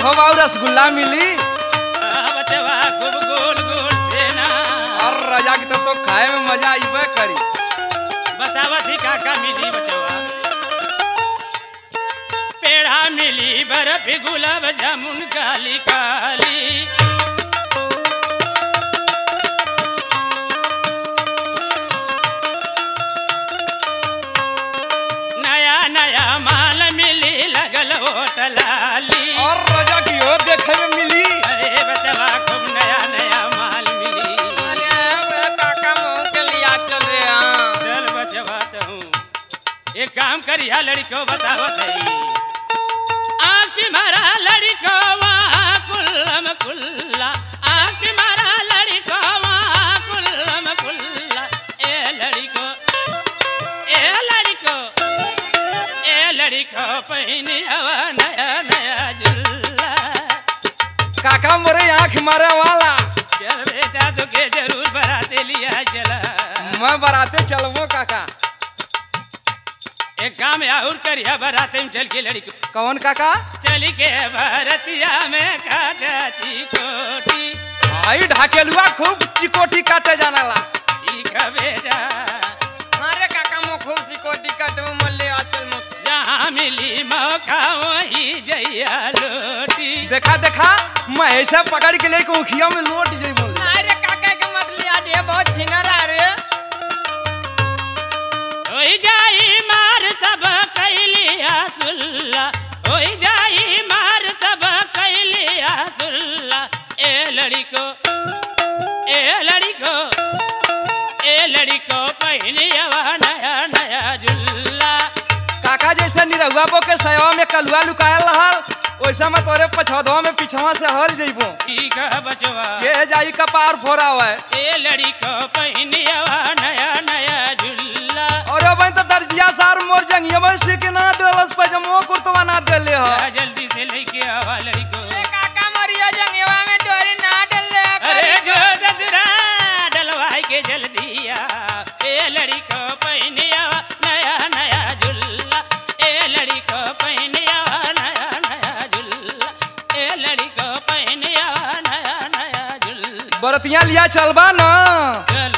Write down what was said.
खोब और रसगुल्ला मिली आ बचवा खूब गोल गोल छेना और राजा की तब तो खाए में मजा आईबे करी बतावा थी काका मिली बचवा पेड़ा मिली बर्फ गुलाब जामुन काली काली नया नया माल मिली लगल होटलाली और राजा की हो देखे में मिली अरे बचवा खूब नया नया माल मिली अरे काका मुंह के लिया चल रे हाँ चल बचवा हूँ एक काम करिया लड़को बताओ तई आँख मारा लड़को वहाँ कुल्लम कुल्ला आँख मारा लड़को वहाँ कुल्लम कुल्ला ए लड़को ए लड़को ए लड़को पहनी हवा नया नया जुल्ला काका मोरे आँख मारे वाला चल बेटा तो के जरूर बराते लिया चला मैं बराते चलबो काका एक काम और करिया बराते में चल के लड़की कौन काका चली के भरतिया में काटती कोटी आई ढाकेलुआ खूब चिकोटी काटे जाना ला ठीक है बेटा अरे काका मुंह खूब सिकोटी कट में मल्ले आचल मुंह जहाँ मिली मौका वही जइया लोटी देखा देखा मैं ऐसा पकड़ के लेके उखिया में लोट जइबो अरे काका के मत लिया दे बहुत छिनरा रे होई जाई मार तब कैलिया सुल्ला होई जाई मार तब कैलिया सुल्ला ए लड़को ए लड़को ए लड़को पहनिया नया नया जुल्ला काका जैसे निरहुआ बो के सयवा में कलुआ लुकायल रहल वैसा मैं तोरे पछौधवा में पिछवा से हल जइबो ठीक है बचवा ये जाई कपार फोरा हुआ ए लड़को पहनिया नया नया जुल्ला और अब तो दर्जिया सार मोर जंगिया में सीख ना देलस पजमो कुर्तवा ना देले ह जा जल्दी से लेके आवा लड़को ए काका मरिया जंगवा में डोरी ना डल ले अरे जो ददरा डलवाई के जल्दी आ ए लड़ी को पहनिया नया नया झुल्ला ए लड़ी को पहनिया नया नया झुल्ला ए लड़ी को पहनिया नया नया झुल्ला बरतिया लिया चलबा ना चल